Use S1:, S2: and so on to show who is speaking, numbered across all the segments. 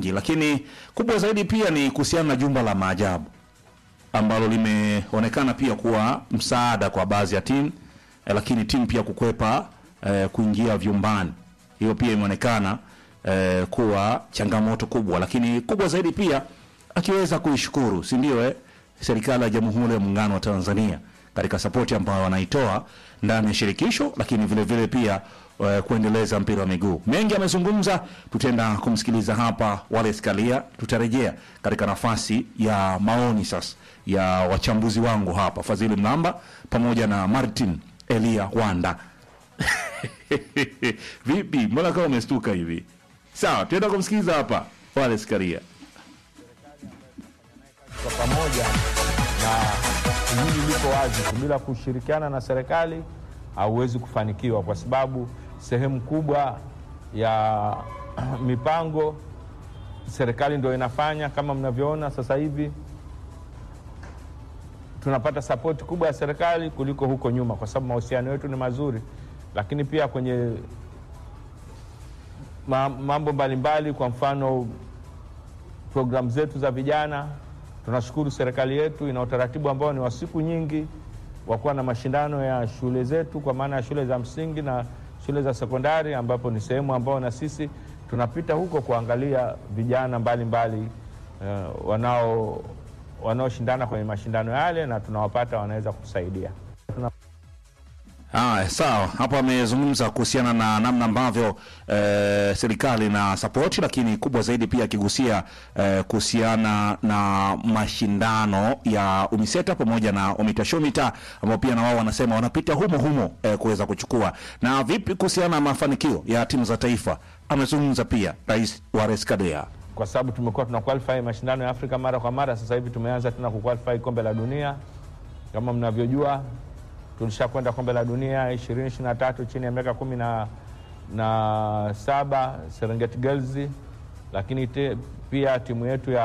S1: mengi, lakini kubwa zaidi pia ni kuhusiana na jumba la maajabu ambalo limeonekana pia kuwa msaada kwa baadhi ya timu eh, lakini timu pia kukwepa eh, kuingia vyumbani. Hiyo pia imeonekana eh, kuwa changamoto kubwa, lakini kubwa zaidi pia akiweza kuishukuru, si ndio eh, serikali ya Jamhuri ya Muungano wa Tanzania katika sapoti ambayo wanaitoa ndani ya shirikisho, lakini vile vile pia eh, kuendeleza mpira wa miguu. Mengi amezungumza, tutaenda kumsikiliza hapa Wallace Karia. Tutarejea katika nafasi ya maoni sasa ya wachambuzi wangu hapa, Fadhili Mlamba pamoja na Martin Elia Wanda. Vipi, mbona kama umestuka hivi? Sawa, tuenda kumsikiliza hapa Wallace Karia.
S2: kwa pamoja na hili liko wazi tu, bila kushirikiana na serikali hauwezi kufanikiwa, kwa sababu sehemu kubwa ya mipango serikali ndio inafanya. Kama mnavyoona sasa hivi tunapata sapoti kubwa ya serikali kuliko huko nyuma, kwa sababu mahusiano yetu ni mazuri, lakini pia kwenye ma, mambo mbalimbali, kwa mfano programu zetu za vijana. Tunashukuru serikali yetu ina utaratibu ambao ni wa siku nyingi wa kuwa na mashindano ya shule zetu, kwa maana ya shule za msingi na shule za sekondari, ambapo ni sehemu ambao na sisi tunapita huko kuangalia vijana mbalimbali uh, wanao wanaoshindana kwenye mashindano yale, na tunawapata wanaweza kutusaidia.
S1: Haya, sawa. Hapo amezungumza kuhusiana na namna ambavyo eh, serikali na sapoti, lakini kubwa zaidi pia akigusia eh, kuhusiana na mashindano ya UMISETA pamoja na UMITASHUMITA ambao pia na wao wanasema wanapita humo humo eh, kuweza kuchukua. Na vipi kuhusiana na mafanikio ya timu za taifa, amezungumza pia Rais Wallace Karia.
S2: kwa sababu tumekuwa tuna qualify mashindano ya Afrika mara kwa mara. Sasa hivi tumeanza tena kuqualify kombe la dunia. Kama mnavyojua, tulishakwenda kombe la dunia 2023 chini ya miaka kumi na, na saba Serengeti Girls, lakini te, pia timu yetu ya,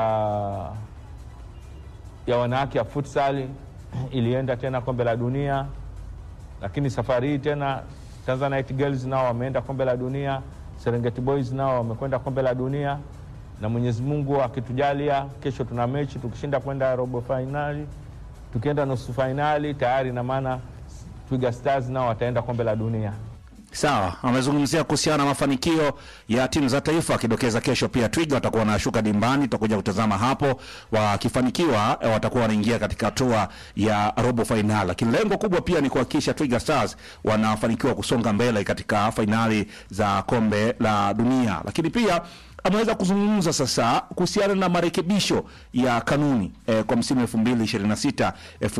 S2: ya wanawake ya futsal ilienda tena kombe la dunia, lakini safari hii tena Tanzanite Girls nao wameenda kombe la dunia, Serengeti Boys nao wamekwenda kombe la dunia na Mwenyezi Mungu akitujalia, kesho tuna mechi, tukishinda kwenda robo fainali, tukienda nusu fainali tayari, na maana Twiga Stars nao wataenda kombe la dunia.
S1: Sawa, amezungumzia kuhusiana na mafanikio ya timu za taifa, akidokeza kesho pia Twiga watakuwa wanashuka dimbani. Tutakuja kutazama hapo, wakifanikiwa eh, watakuwa wanaingia katika hatua ya robo fainali, lakini lengo kubwa pia ni kuhakikisha Twiga Stars wanafanikiwa kusonga mbele katika fainali za kombe la dunia, lakini pia ameweza kuzungumza sasa kuhusiana na marekebisho ya kanuni eh, kwa msimu 2026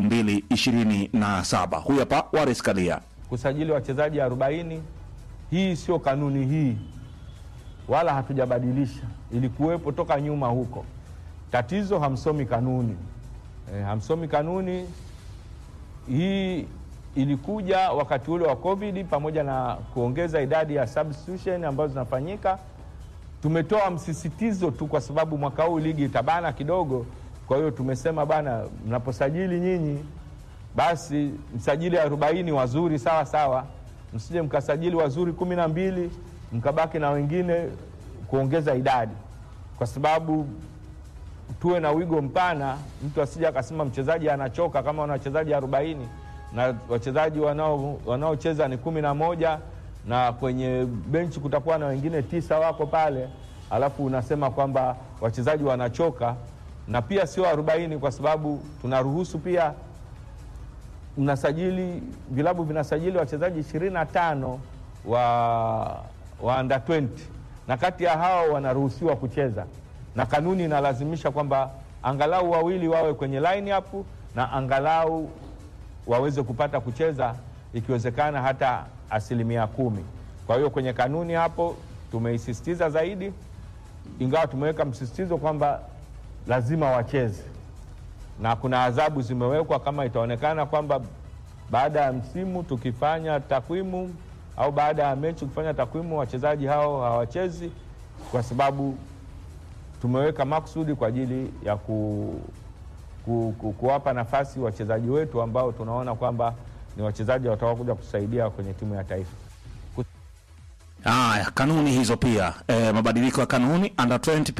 S1: 2027. Huyu hapa Wallace Karia.
S2: kusajili wachezaji 40. Hii sio kanuni hii, wala hatujabadilisha, ilikuwepo toka nyuma huko. Tatizo hamsomi kanuni e, hamsomi kanuni hii. Ilikuja wakati ule wa COVID pamoja na kuongeza idadi ya substitution ambazo zinafanyika. Tumetoa msisitizo tu kwa sababu mwaka huu ligi itabana kidogo, kwa hiyo tumesema bana, mnaposajili nyinyi basi msajili arobaini wazuri sawa sawa, msije mkasajili wazuri kumi na mbili mkabaki na wengine kuongeza idadi, kwa sababu tuwe na wigo mpana, mtu asije akasema mchezaji anachoka kama wana wachezaji arobaini na wachezaji wanao wanaocheza ni kumi na moja na kwenye benchi kutakuwa na wengine tisa wako pale, alafu unasema kwamba wachezaji wanachoka, na pia sio arobaini kwa sababu tunaruhusu pia mnasajili vilabu vinasajili wachezaji ishirini na tano wa, wa under 20 na kati ya hao wanaruhusiwa kucheza, na kanuni inalazimisha kwamba angalau wawili wawe kwenye line up na angalau waweze kupata kucheza ikiwezekana hata asilimia kumi. Kwa hiyo kwenye kanuni hapo tumeisisitiza zaidi, ingawa tumeweka msisitizo kwamba lazima wacheze na kuna adhabu zimewekwa kama itaonekana kwamba baada ya msimu tukifanya takwimu au baada ya mechi kufanya takwimu wachezaji hao hawachezi, kwa sababu tumeweka maksudi kwa ajili ya ku, ku, ku, kuwapa nafasi wachezaji wetu ambao tunaona kwamba ni wachezaji watakaokuja kusaidia kwenye timu ya taifa.
S1: Haya, kanuni hizo pia eh, mabadiliko ya kanuni under 20